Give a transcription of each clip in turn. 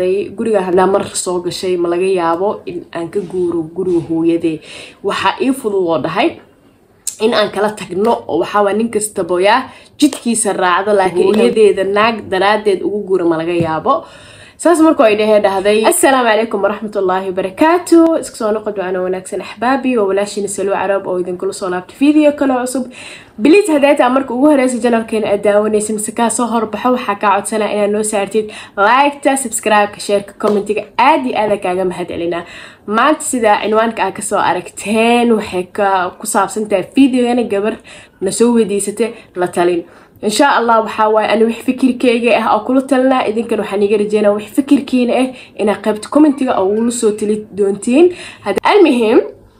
guriga hadaa mar soo gashay ma laga yaabo in aan ka guuro guriga hooyadee waxaa ii fudud oo dhahay in aan kala tagno oo waxaawaa nin kastaboyaa jidkiisa raacdo laakiin hooyadeeda naag daraadeed ugu guura ma laga yaabo saas markuu ay dhahee dhahday assalaamu calaykum waraxmatullaahi wabarakaatu iska soo noqod waana wanaagsan axbaabi waa walaashina saluu carab oo idinkula soo laabtay video kale cusub biliis hadeeta marka ugu horeysa janalkeena aad daawanaysa mise kaa soo horbaxo waxaa kaa codsanaa inaad noo saartid liketa subscribe-ka sheerka commentiga aad iyo aada kaaga mahad celinaa maanta sida cinwaanka aad kasoo aragteen waxay ku saabsan tahay videogana gabar na soo weydiisatay la talin insha allah waxaa waaye ani wax fikirkeyga ah oo kula talinaa idinkan waxaan iga rajeynaa wax fikirkiina ah inaa qaybta commentiga oo ugula soo tali doontiin almuhim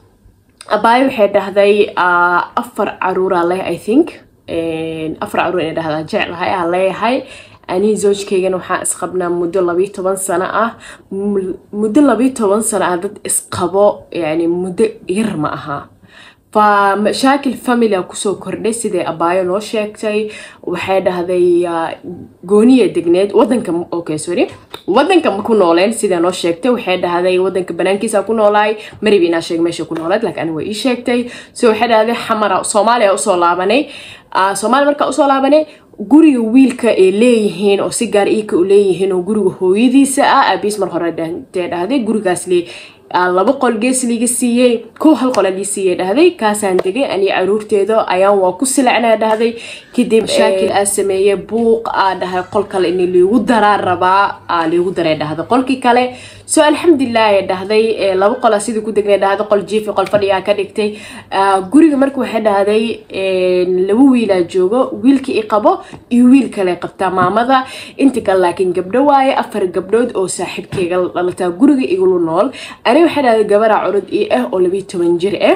abaayo waxay dhahday afar caruuraa leh i think afar caruur inay dhahdaa jeclahay aan leeyahay ani zoojkaygana waxaan isqabnaa muddo labiyo toban sano ah muddo labiyo toban sano ah dad isqabo yani muddo yar ma aha fa mashaakil familia kusoo kordhay siday abaayo noo sheegtay waxay dhahday gooniya degneed wadanka okay sorry wadanka ma ku nooleen sidaa noo sheegtay waxay dhahday wadanka banaankiisa ku noolaay marib inaa sheeg meesha ku nooleed laakiin ani waa ii sheegtay so waxay dhahday xamara soomaaliya usoo laabanay soomaaliya markaa usoo laabanay guriga wiilka ay leeyihiin oo si gaar iika u leeyihiin oo guriga hooyadiisa ah aabiis mar hore dee dhahday gurigaas le laba qol gees liga siiyey kow hal qola lii siiyey dhahday kaasaan degay ani caruurteeda ayaan waa ku silacnaa dhahday kadib mashaakil aa sameeyey buuq aa dhahay qol kale in liigu daraa rabaa liigu daray dhahday qolkii kale so alxamdulilah ay dhahday laba qola sidii ku degnay dhahday qol jiifi qol fadhigaa ka dhigtay guriga marka waxay dhahday laba wiilaa joogo wiilkii i qabo iyo wiil kale qabtaa maamada inta kale laakiin gabdho waaye afar gabdhood oo saaxiibkeyga dhalataa guriga igula nool ani waxay dhahday gabaraa curud ii ah oo labiyo toban jir ah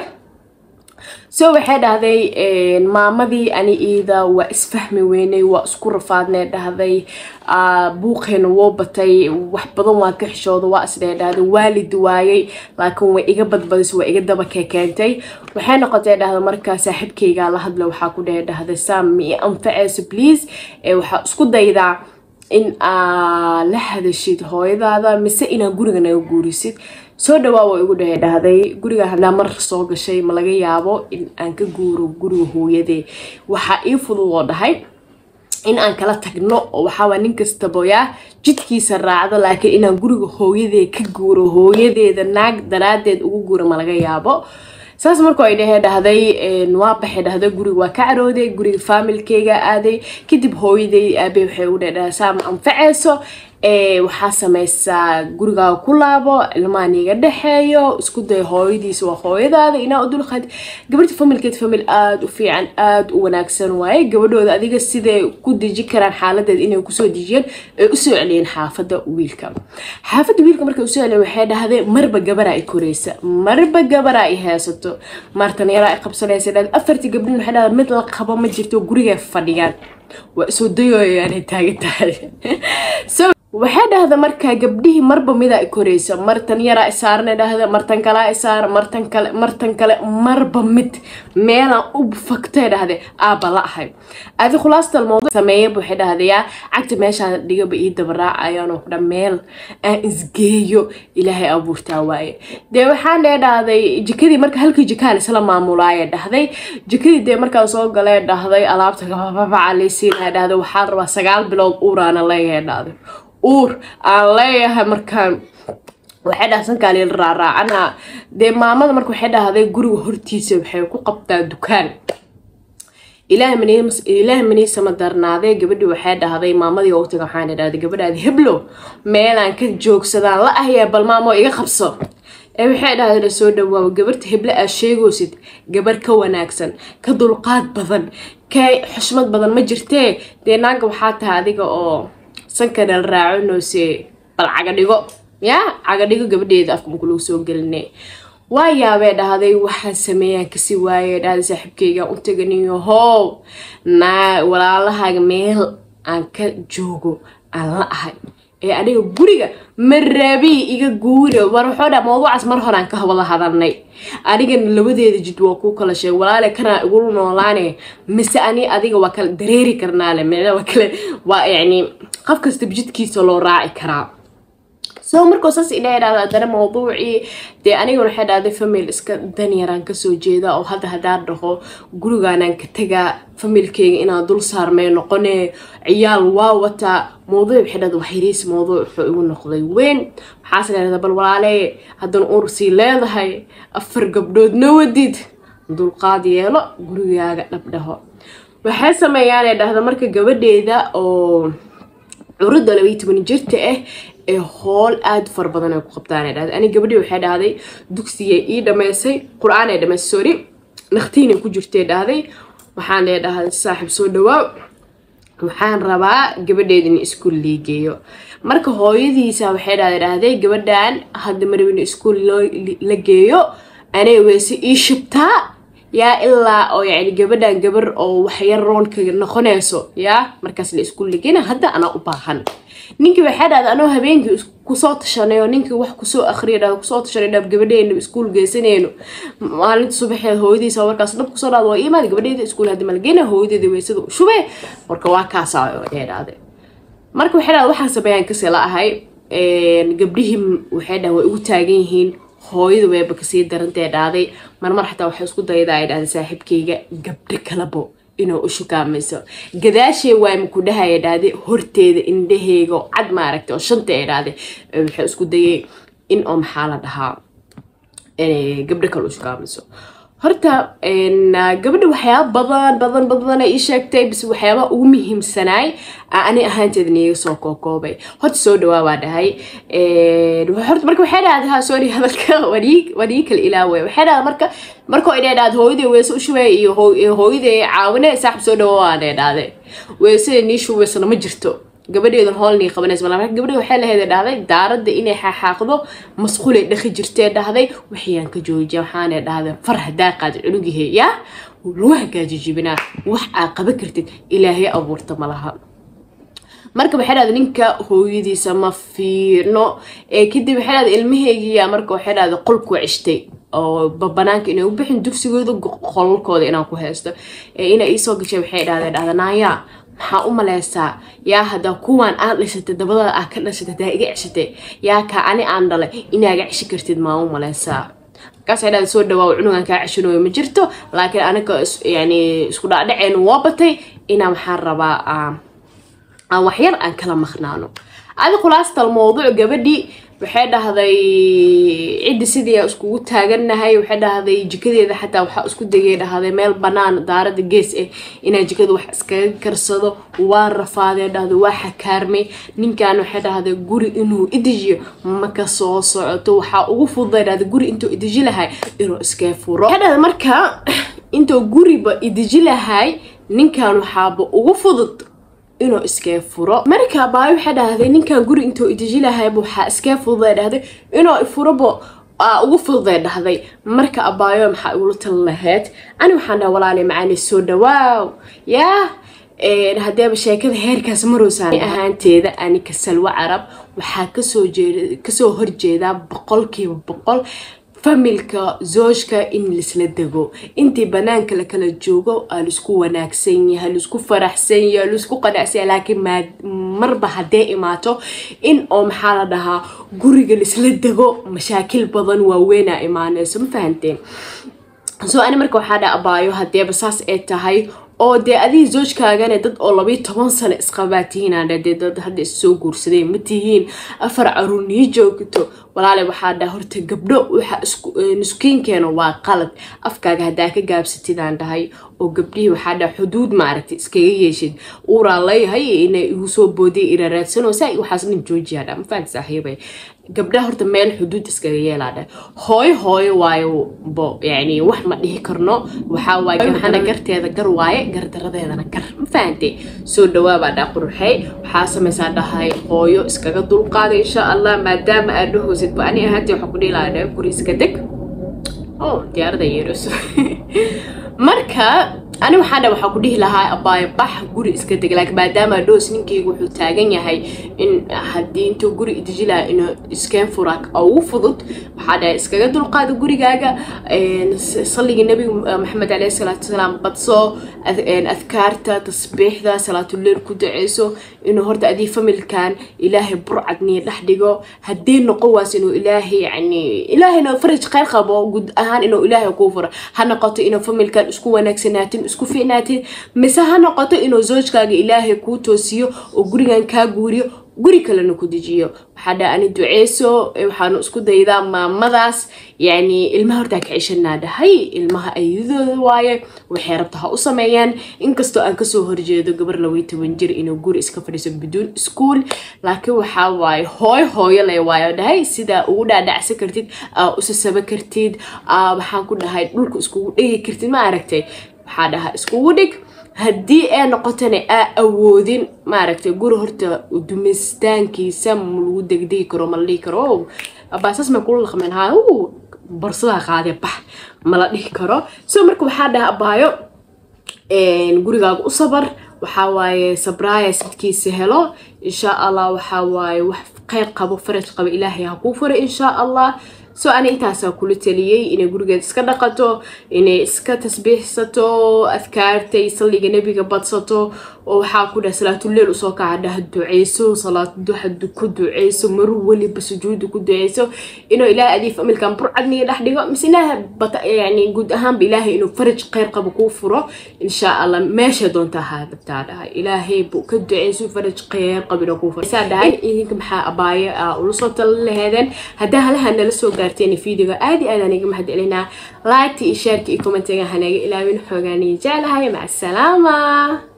so waxay dhahday maamadii ani iida waa isfahmi weynay waa isku rafaadnay dhahday buuqeena woo batay wax badan waa ka xishooda waa isdhee dhahday waalid waayay laakiin way iga badbadisay waa iga daba kekeentay waxay noqotay dhahda markaa saaxiibkeygaa la hadla waxaa ku dhehe dhahday sam mi anfaceyso please waxaa isku daydaa in aa la hadashid hooyadaada mise inaa guriga naga guurisid soo dhawaa waa igu dhahe dhahday guriga hadaa mar soo gashay ma laga yaabo in aan ka guuro guriga hooyadee waxaa ii fudud oo dhahay in aan kala tagno oo waxaawaa nin kastaboyaa jidkiisa raacdo laakiin inaan guriga hooyadee ka guuro hooyadeeda naag daraadeed ugu guuro ma laga yaabo saas markuu ay dhahee dhahday waa baxay dhahday guriga waa ka carooday guriga faamilkeyga aaday kadib hooyaday aabe waxay u dhedhaha saama anfaceyso waxaa sameysaa gurigaaga ku laabo ilmahan iga dhexeeyo isku day hooyadiisa waa hooyadaada inaa u dulqaad gabadha familkeed famil aada u fiican aada u wanaagsan waaye gabadhooda adiga siday ku deji karaan xaaladeed inay kusoo dejiyeen ay usoo celiyeen xaafada wiilka xaafada wiilka markay usoo celiyeen waxay dhahday marba gabaraa i koreysa marba gabaraa i haysato martan yaraa i qabsanaysa dhahday afartii gabdhin waxay dhahday mid la qabo ma jirto gurigay fadhiyaan waa isoo dayooyaanay taagan tahay waxay dhahda markaa gabdhihii marba midaa i koreysa martan yaraa isaarana dhahda martan kalaa isaar martan kale martan kale marba mid meelaan u fagtay dhahde aaba la ahay adi khulaastal mawduuc sameeyaba waxay dhahdayaa cagta meeshaan dhigaba ii dabaraacayaanoo kudha meel aan isgeeyo ilaahay abuurtaa waaye dee waxaan dhee dhahday jikadii marka halkii jikaan isla maamulaaya dhahday jikadii dee markaan soo galee dhahday alaabta gabababaca laysiinaya dhahday waxaan rabaa sagaal bilood uuraana leeyahay dhahday uur aan leeyahay markaan waxay dhaha sankaaliil raaraacana dee maamada marka waxay dhahday guriga hortiisa waxay ku qabtaa dukaan ilaah maniisama darnaaday gabadhii waxay dhahday maamadii waqtiga waxaan dhahday gabadhaadi heblo meelaan ka joogsadaan la ahyaa bal maamoo iga qabso ee waxay dhahday soo dhawaawo gabarta heble aad sheegoosid gabar ka wanaagsan ka dulqaad badan ka xushmad badan ma jirtee dee naaga waxaa tahay adiga oo sankanal raacinose bal cagadhigo ya cagadhigo gabadheeda afka maku lagu soo geline waa yaabee dhahday waxaan sameeyaan kasi waaye dhahday saaxiibkeyga u taganiyo how naa walaalahaaga meel aan ka joogo aan la ahay ee aniga guriga maraabii iga guura war waxoo dha mawduucaas mar horaan ka wada hadalnay anigana labadeeda jid waa kuu kala sheeg walaale kanaa igula noolaane mise ani adiga waa kala dareeri karnaale meel waa kale waa yacni qof kastaba jidkiisa loo raaci karaa soo markuu saas ina idhahda haddana mawduucii dee aniguna waxay dhahday famil iska danyaraan kasoo jeeda oo hadda haddaan dhaho gurigaanaan ka tagaa familkeyga inaan dul saarmay noqone ciyaal waa wataa mawduuc waxay dhahda waxyariis mawduuc wuxuu igu noqday weyn maxaase leedahay bal walaale haddana ursii leedahay afar gabdhood na wadid dulqaad yeelo gurigaaga dhabdhaho waxay sameeyaan ee dhahda marka gabadheeda oo curudda labaiyo toban jirta ah ee hool aada fara badan ay ku qabtaan ay dhahday ani gabadhii waxay dhahday dugsigay ii dhameysay qur-aan ay dhameysay sorry naqtiinay ku jirtay dhahday waxaan lee dhahday saaxiib soo dhawaaw waxaan rabaa gabadheeda in iskuul liigeeyo marka hooyadiisa waxay dhahday dhahday gabadhan hadda marab in iskuul la geeyo anay weyse ii shubtaa yaa ilaa oo yani gabadhan gabar oo waxyar roonka noqonayso yaa markaas la iskuul ligeyna hadda anaa u baahan ninkii waxay dhahday anoo habeenkii kusoo tashanay oo ninkii wax kusoo akriya dhahda kusoo tashanay dhab gabadheena iskuul geysanayno maalinta subaxeed hooyadiisa markaas dhab kusoo dhahda waa imaad gabadheeda iskuul hadda malgeyna hooyadeeda weysada u shubee marka waa kaasaa ee dhahday marka waxay dhahday waxaan sameeyaan kasii la ahay gabdhihii waxay dhahay way ugu taagan yihiin hooyada weeba kasii darantee dhaaday marmar xataa waxay isku dayda ay dhahday saaxiibkayga gabdho kalabo inuu u shukaamayso gadaashee waayma ku dhahaya dhahday horteeda indhaheyga cad maaragtay oo shanta ee dhahday waxay isku dayay in oo maxaa la dhahaa gabdho kale u shukaamayso horta gabadha waxyaaba badan badan badan ay ii sheegtay bise waxyaaba ugu muhiimsanaay ani ahaanteeda niiga soo kookoobay horta soo dhawaa waa dhahay horta marka waxay dhahday ha sorry hadalka waan ii kala ilaaway waxay dhahday marka markoo inay dhahday hooyaday weese u shubay iyo hooyaday caawine saaxib soo dhawa waanay dhahday weesada nii shubaysana ma jirto gabadheedan hoolnii qabanaysa mal marka gabadheed waxay lahayd dhahday daaradda inay xaaxaaqdo masquulay dhaqi jirtee dhahday waxayaan ka joojiya waxaanay dhahday far hadaa qaadi cunugihe yaa lagu hagaajijibinaa wax aa qaban kartid ilaahay abuurta malaha marka waxay dhahday ninka hooyadiisa ma fiirno kadib waxay dhahday ilmaheygiya marka waxay dhahday qolku cishtay oo banaanka inay u bixin dugsigooda qolalkooda inaan ku haysto inay iisoo gashay waxay dhahday dhahda naayaa maxaa u maleysaa yaa haddaa kuwaan aad dhashatay dabadada aad ka dhashatay hadaa iga ceshatay yaa kaa ani aan dhalay inaaga ceshi kartid maa u maleysaa markaasay dhahday soo dhawaa cunugan kaa ceshanayo ma jirto laakiin aniga yani isku dhaadhaceenu waa batay inaa maxaan rabaa aan waxyar aan kala maqnaano adi khulaastal mawduuc gabadhii waxay dhahday ciddi sidii iskugu taagannahay waxay dhahday jikadeeda xataa waxaa isku dayay dhahday meel banaan daarada gees ah inaa jikada wax iskaga karsado waa rafaadee dhahday waa xakaarmay ninkan waxay dhahday guri inuu idijiyo maka soo socoto waxaa ugu fududay dhahday guri intuu idiji lahay inuu iskee furo waxay dhahday marka intuu guriba idiji lahay ninkan waxaaba ugu fudud inuu iskee furo marka abaayo waxay dhahday ninkan guri intuu idiji lahayba waxaa iskee fududay dhahday inuu ifurobo ugu fududay dhahday marka abaayo maxaa igula tali lahayd ani waxaan dhaha walaali macaani soo dhawaaw yaa haddeeba sheekada heerkaas maroosaan ahaanteeda ani kasalwa carab waxaa kasoo jeeda kasoo horjeedaa boqolkiiba boqol familka zoojka in laisla dego intii banaanka la kala joogo aa laisku wanaagsan yahay laisku faraxsan yahay laisku qanacsan yahay laakiin marba haddee imaato in oo maxaa la dhahaa guriga laisla dego mashaakil badan waaweynaa imaaneyso ma fahanteen soo ani marka waxaa dha abaayo haddeeba saas ay tahay oo dee adigii zoojkaagana dad oo labayo toban sano isqabaa tihiin dee dad hadda issoo guursaday ma tihiin afar caruur nii joogto walaale waxaa dhaa horta gabdho waxa nuskiinkeena waa qalad afkaaga haddaa ka gaabsatidaan dhahay oo gabdhihii waxaa dhaa xuduud maaragtay iskaga yeeshid uuraa leeyahay inay igu soo boodiya ira raadsano saa waxaas dhan joojiyaa dhaa mafahanti saaxiibay gabdhaha horta meel xuduud iskaga yeelaa dhah hooyo hooyo waayo bo yani wax ma dhihi karno waxaa waaye waxaana garteeda gar waaye gardaradeedana gar ma fahantay soo dhawaabaa dhaa quruxey waxaa samaysaa dhahay hooyo iskaga dulqaada insha allah maadaama aad dhahoosid ba ani ahaantii waxaa ku dhihi lahaa dhaa guri iska deg oh diyaarada yeerayso marka ani waxaa dha waxaa ku dhihi lahaa abaayo bax guri iska deg laakiin maadaama dhoos ninkeyga wuxuu taagan yahay in haddii intuu guri deji lahaa inuu iskeen fura ugu fudud waxaa dhahay iskaga dulqaado gurigaaga salliga nebiga maxamed caleyhi salaatu wasalaam badso adkaarta tasbiixda salaatuleil ku duceyso inuu horta adii familkan ilaahay burcadniya dhex dhigo haddii noqon waas inuu ilaahay yani ilaahayna faraj khayr qabo guud ahaan inuu ilaahay kuu furo ha noqoto inuu familkan isku wanaagsanaatin isku fiicnaatin mise ha noqoto inuu zoojkaaga ilaahay kuu toosiyo oo gurigan kaa guuriyo guri kalena ku dejiyo waxaa dha ani duceyso waxaanu isku daydaa maamadaas yani ilmaha hortaa ka ceshanaa dhahay ilmaha ayadooda waaye waxay rabta ha u sameeyaan inkastoo aan kasoo horjeedo gabar laway toban jir inuu guri iska fadhiiso biduun iskuol laakiin waxaa waaye hooy hooyo le waayo dhahay sidaa ugu dhaadhacsan kartid aa usasaba kartid waxaan ku dhahay dhulka iskugu dhegi kartid ma aragtay waxaa dhaha iskugu dhig haddii ay noqotona aa awoodin maaragtay guri horta dumistaankiisa ma lagu degdegi karo ma la dhihi karo abaasaas may kula laqmeen ha barsadaa qaadee bax ma la dhihi karo so marka waxaa dhaha abaayo gurigaaga u sabar waxaa waaye sabraaya sidkiisa helo insha allah waxaa waaye wax kheyr qabo faraj qabo ilaahay ha kuu furo insha allah so ani intaasaa kula taliyey inay gurigeed iska dhaqato inay iska tasbiixsato adkaartay salliga nebiga badsato oo waxaa ku dhaha salaatuleel usoo kaca dhaha duceyso salaatuduxa ku duceyso mar weliba sujuuda ku duceyso inuu ilaahay adii familkan burcadniga dhex dhigo mise ilaaha bata yani guud ahaanba ilaahay inuu faraj kheyr qabo kuu furo insha allah meesha doonta ahaa dabtaa dhahay ilaahay buu ka duceyso faraj kheyr qabo inuu kuu furo saa dhahay idinka maxaa abaayo aa ula soo tala laheedeen haddaa halaha nala soo gaarteen videoga aad iyo aad aan iga mahad celinaa like iyo shaarka iyo commentiga hanaga ilaawin xoogaaniyo jeclahay maca asalaama